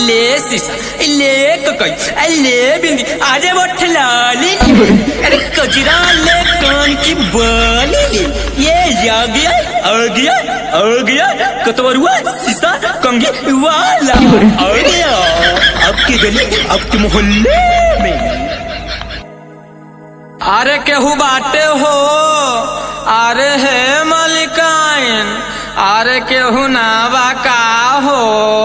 ले शीशा ले ककई ले बिंदी अरे बठला ले अरे कजरा ले कान की बाली ले ये आ गया आ गया आ गया कतवरुआ शीशा कंगी वाला आ गया आपके गली आपके मोहल्ले में अरे केहू बाटे हो अरे हे मलिकाइन अरे केहू ना बाका हो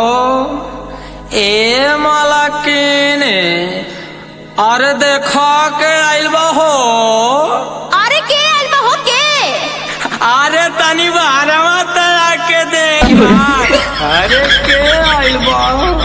ए मलकिने अरे देखो के आइल बा हो अरे के आइल बा हो के अरे तनी बारवा तला के देख अरे के आइल बा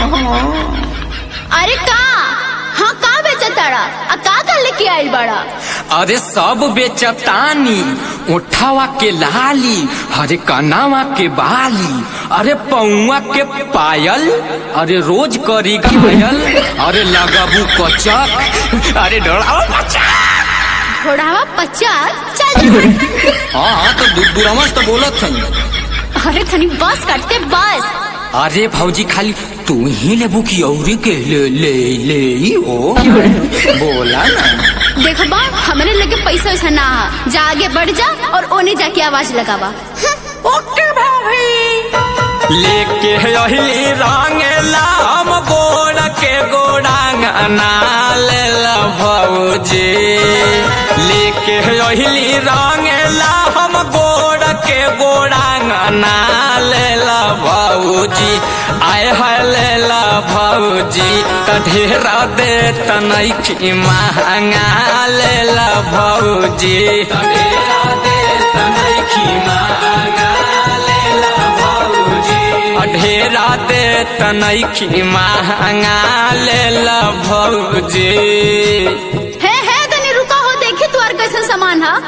अरे का हाँ का बेचताड़ा आ का का लेके आइल बाड़ा अरे सब बेचतानी उठावा के लाली अरे कनावा के बाली अरे पौआ के पायल अरे रोज करी घायल अरे लगाबू कचक अरे डरावा कचक घोड़ावा पचास चल हाँ हाँ तो दू- दूरमस तो बोलत हई अरे थनी बस करते बस अरे भौजी खाली तू ही लेबू की औरी के ले ले ले ही हो बोला ना देखो बा हमारे लगे पैसा वैसा ना हा। जा आगे बढ़ जा और ओने जाके आवाज लगावा ओके भाभी लेके अहिली रंगेला हम गोड़ के गोड़ांग नाल भौजी लेके अहिली रंगेला हम गोड़ के गोड़ांग नाल भौजी आय हलेला भौजी त ढेरा दे तनैखी महंगा लेला भौजी त ढेरा दे तनैखी महंगा लेला भौजी ढेरा दे तनैखी महंगा लेला भौजी है है तनी रुका हो देखे तू और कैसन सामान हा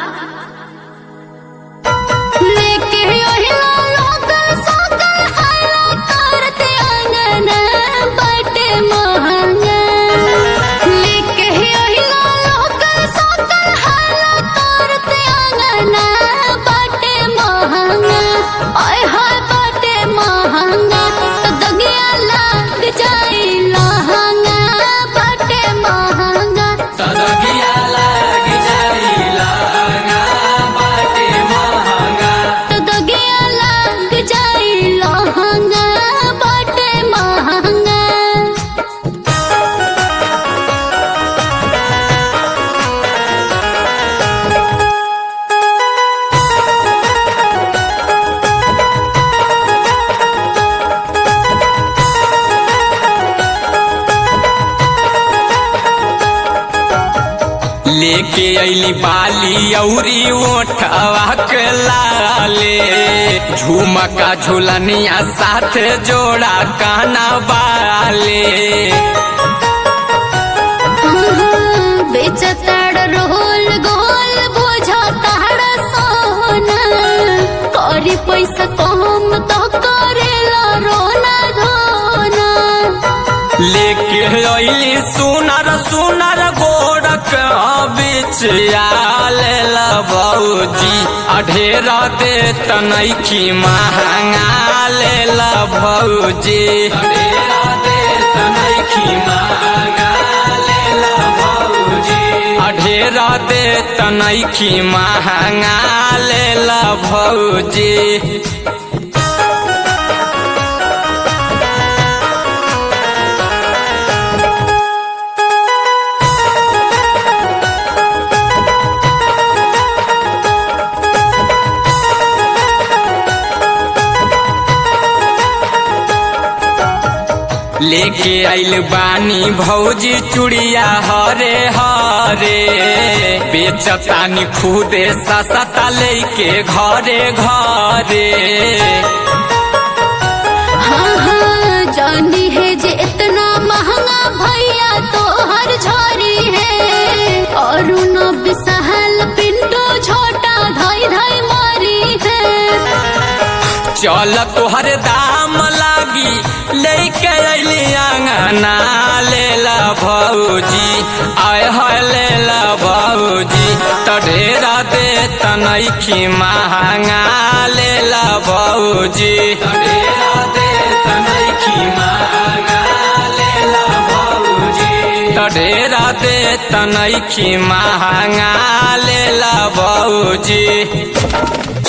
लेके ओहिला लोकल सोकल हल्ला करते अंगन बटे महंगा लेके ओहिला लोकल सोकल हल्ला करते अंगन बटे महंगा ओए हाय बटे महंगा तो दगिया लग जाई लहंगा बटे महंगा तदगिया लग जाई लहंगा बाटे महंगा तो दगिया लग जाई लहंगा बटे महंगा लेके अइली बाली औरी ओठवा के लाले झुमका झुलनिया साथ जोड़ा काना बाले बेचताड़ रोल गोल बुझताड़ सोना करी पैसा कम तो करेला रोना धोना लेके अइली सुनर सुनर गोड़क बीच आलेल भौजी अढेरा दे तनैखी महंगा लेल भौजी अढेरा दे तनैखी महंगा लेल भौजी अढेरा दे तनैखी महंगा लेल भौजी लेके आइल बानी भौजी चुड़िया हरे हरे बेचतानी खुदे ससता लेके घरे घरे हाँ हाँ जानी है जे इतना महंगा भैया तो हर झोरी है और न बिसहल पिंटू छोटा धाई धाई मारी है चल तोहर दाम लागी लेके अइली अंगना लेला भौजी आय है लेला भौजी त ढेरा दे तनैखी महंगा लेला भौजी त ढेरा दे तनैखी महंगा त ढेरा दे तनैखी महंगा लेला बौजी